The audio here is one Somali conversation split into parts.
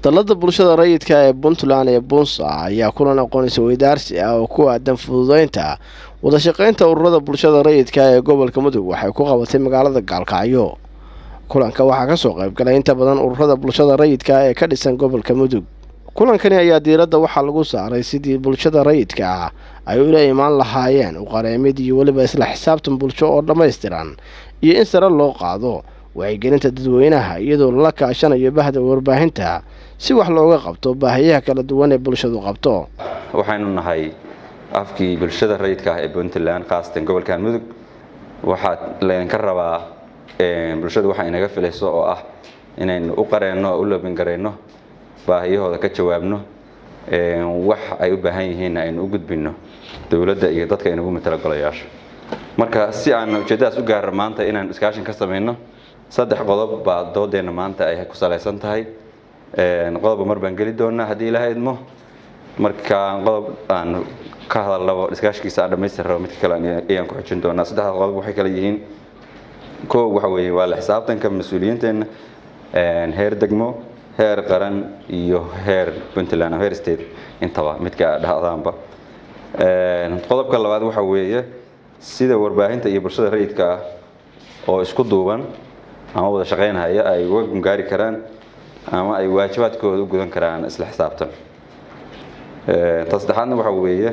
dallada bulshada rayidka ee puntland ee bunsa ayaa kulan aqoonisa weydaarsi ah oo ku aadan fududeynta wadashaqeynta ururada bulshada rayidka ee gobolka mudug waxay ku qabatay magaalada gaalkacyo kulanka waxaa kasoo qaybgalay inta badan ururada bulshada rayidka ee ka dhisan gobolka mudug kulankani ayaa diiradda waxaa lagu saaray sidii bulshada rayidka ah ay ula imaan lahaayeen uqareemid iyo weliba isla xisaabtan bulsho oo dhammaystiran iyo in sare loo qaado wacyigelinta dadweynaha iyadoo lala kaashanayo bahda warbaahinta si wax looga qabto baahiyaha kala duwan ee bulshadu qabto waxaynu nahay afkii bulshada rayidka ah ee puntland khaasatan gobolkan mudug waxaa laydinka rabaa bulshadu waxa inaga filayso oo ah inaynu u qareenno oo u labingarayno baahiyahooda ka jawaabno wax ay u baahan yihiinna aynu u gudbinno dowladda iyo dadka inagu matala golayaasha marka si aan ujeeddadaas u gaarra maanta inaan iskaashin ka samayno saddex qodob baa doodeenna maanta ay ku salaysan tahay qodobba mar baan geli doonaa haddii ilaaha idmo marka qodob aan ka hadalnabo iskaashigiisa aan dhamaystir rabo midka kale ayaan ku xujin doonaa saddexda qodob waxay kala yihiin koo waxa weeye waa la xisaabtanka mas-uuliyiinteenna heer degmo heer qaran iyo heer puntland heer state intaba midka dhahdaanba qodobka labaad waxa weeye sida warbaahinta iyo bulshada rayidka ah oo isku duuban ama wada shaqaynhaya ay uga gungaari karaan ama ay waajibaadkooda u gudan karaan isla xisaabtan ta saddexaadna waxa weeye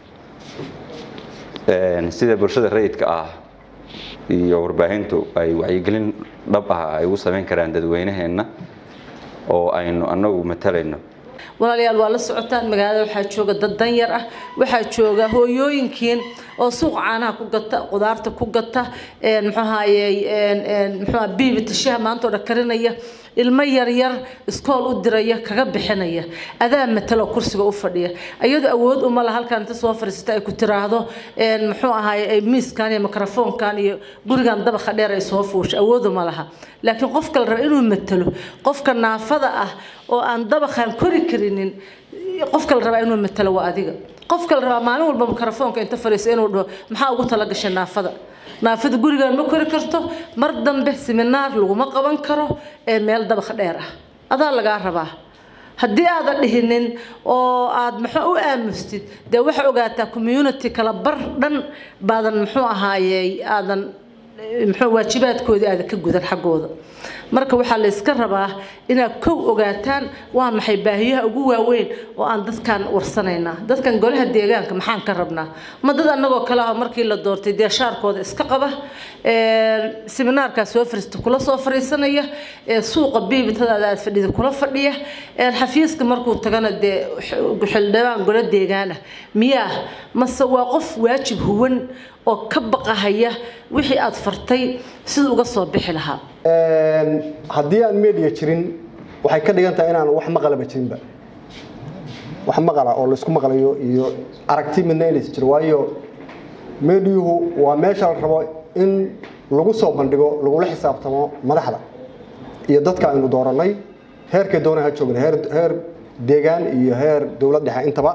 sida bulshada rayidka ah iyo warbaahintu ay wacyigelin dhab ah ay ugu samayn karaan dadweynaheenna oo aynu annagu matalayno walaalayaal waa la socotaan magaalada waxaa jooga dad danyar ah waxaa jooga hooyooyinkiin oo suuq caanaha ku gata qudaarta ku gata muxuahaye muxua biibita shaha maanta oo dhan karinaya ilmo yaryar iskool u diraya kaga bixinaya adaa matalo kursiga u fadhiya iyadoo awood uma la halkan inta soo fadhiisata ay ku tiraahdo muxuu ahaay miiskan iyo mikrofoonkan iyo gurigan dabaqa dheer ay soo fuusha awood uma laha laakiin qofka la raba inuu matalo qofka naafada ah oo aan dabaqan kori karinin qofka la rabaa inuu matalo waa adiga qofka la rabaa maalin walba mikrofoonka inta fadhiiso inuu dhaho maxaa ugu talagashay naafada naafada gurigaan ma kori karto mar dambe siminaar laguma qaban karo ee meel dabaq dheer ah adaa lagaa rabaa haddii aadan dhihinin oo aad muxuu u aamustid dee waxaa ogaataa community kala bar dhan baadan muxuu ahaayey aadan muxuu waajibaadkoodii aadan ka gudan xaggooda marka waxaa la iska rabaa inaad kow ogaataan waa maxay baahiyaha ugu waaweyn oo aan dadkan warsanaynaa dadkan golaha deegaanka maxaan ka rabnaa ma dad annagoo kale ah markii la doortay dee shaarkooda iska qaba seminaarkaa soo fariista kula soo fariisanaya suuqa biibitadaada aad fadhida kula fadhiya xafiiska markuu tagana dee xildhibaan golo deegaan ah miyaa mase waa qof waajib huwan oo ka baqahaya wixii aad fartay siduu uga soo bixi lahaa haddii aan media jirin waxay ka dhigan tahay inaan wax maqalaba jirinba wax maqala oo laysku maqlayo iyo aragti midna inaysa jiro waayo mediyuhu waa meesha la rabo in lagu soo bandhigo lagula xisaabtamo madaxda iyo dadka aynu dooranay heerkay doona ha joogna heer deegaan iyo heer dowlad dhexe intaba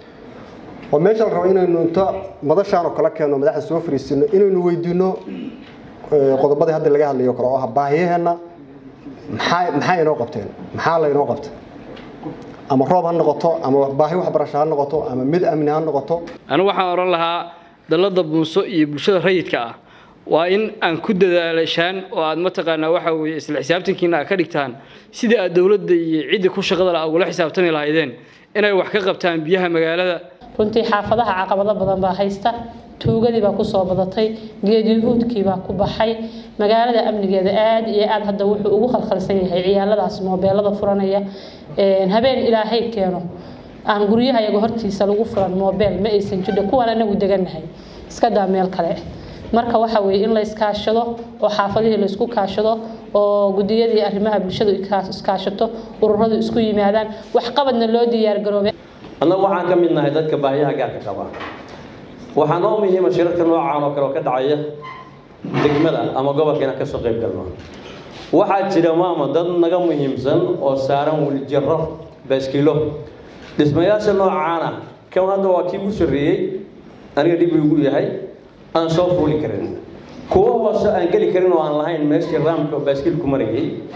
oo meesha la rabo inaynu inta madashaan oo kala keenno madaxda soo fariisino inaynu weydiino qodobadii hadda laga hadlayo kale oo ah baahiyaheenna maxaa maxaa inoo qabteen maxaa laynoo qabtay ama roob ha noqoto ama baahi waxbarasho ha noqoto ama mid amni ha noqoto anigu waxaan odhan lahaa dallada buunso iyo bulshada rayidka ah waa in aan ku dadaalashaan oo aad mataqaanaa waxa weeye isla xisaabtankiina aad ka dhigtaan sidii aad dowladda iyo ciddii ku shaqada laha ugula xisaabtami lahaydeen inay wax ka qabtaan biyaha magaalada runtii xaafadaha caqabado badan baa haysta tuugadii baa kusoo badatay geedyahuudkii baa ku baxay magaalada amnigeeda aad iyo aad hadda wuxuu ugu khalkhalsan yahay ciyaaladaas moobeelada furanaya habeen ilaahay keeno aan guryaha iyaga hortiisa lagu furan moobeel ma aysan jirdho kuwaan anagu degannahay iska daa meel kale marka waxa weeye in la iskaashado oo xaafadihii la isku kaashado oo gudiyadii arrimaha bulshadu iskaashato ururadu isku yimaadaan waxqabadna loo diyaargaroobay annagu waxaan ka mid nahay dadka baahiyaha gaarka qaba waxaa noo muhiima shirarka noocaan oo kale oo ka dhacaya degmada ama gobolka inaan kasoo qayb galno waxaa jira maama dad naga muhiimsan oo saaran wiljaro baaskilo dhismayaasha noocaana kan hadda waa kii ugu sarreeyey aniga dhib igu yahay aan soo fuuli karin kuwo hoose aan geli karin oo aan lahayn meeshii raamka oo baaskiilku marayay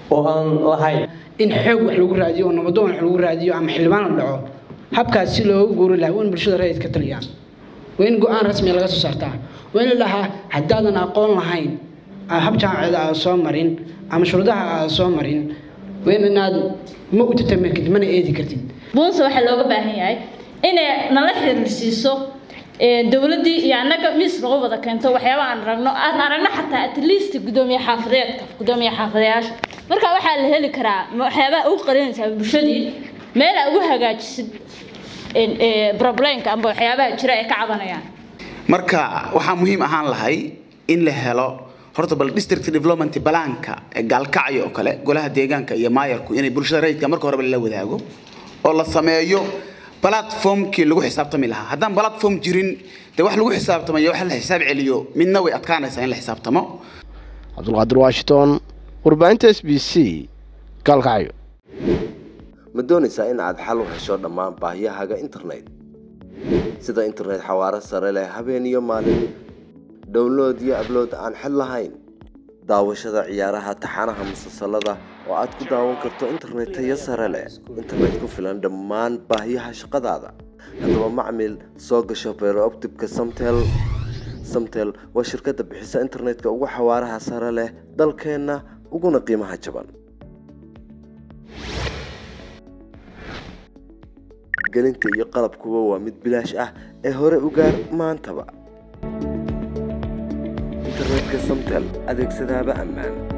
oo aan lahayn in xoog wax lagu raadiyo oo nabadoon wax lagu raadiyo ama xildhibaan la dhaco habkaas si looga guuri lahaa waa in bulshada rayidka taliyaan waa in go-aan rasmiya laga soo saartaa waa in la dhahaa haddaadan aqoon lahayn hab jaamaceeda aad soo marin ama shuruudaha aad soo marin waa in inaad ma u tatamirkid mana eedi kartid buunse waxaa looga baahan yahay inay nala xiriirsiiso dowladdii iyo annaga miis nagu wada keento waxyaaba aan ragno aan aragno xataa at least gudoomiye xaafadeedka gudoomiye xaafadeyaasha marka waxaa la heli karaa waxyaabaha ugu qarinaysaa bulshadii meel aa ugu hagaajisid problemka amba waxyaabaha jira ay ka cabanayaan marka waxaa muhiim ahaan lahay in la helo horta bal district development balaanka ee gaalkacyo oo kale golaha deegaanka iyo maayarku inay bulshada rayidka marka horeba lala wadaago oo la sameeyo platformkii lagu xisaabtami lahaa haddaan platform jirin dee wax lagu xisaabtamayo wax la xisaab celiyo midna way adkaanaysaa in la xisaabtamo cabdulqaadir washington warbaahinta s b c gaalkacyo ma doonaysaa in aad xal u hesho dhammaan baahiyahaaga internet sida internet xawaaro sare leh habeen iyo maalin download iyo ablood aan xid lahayn daawashada ciyaaraha taxanaha musalsalada oo aad ku daawan karto internet tayo sare leh internet ku filan dhammaan baahiyaha shaqadaada haddaba macmil soo gasho beerooptibka samtel samtel waa shirkadda bixisa internetka ugu xawaaraha sare leh dalkeenna uguna qiimaha jaban gelinta iyo qalabkuba waa mid bilaash ah ee hore u gaar maantaba internetka samtel adeegsadaaba ammaan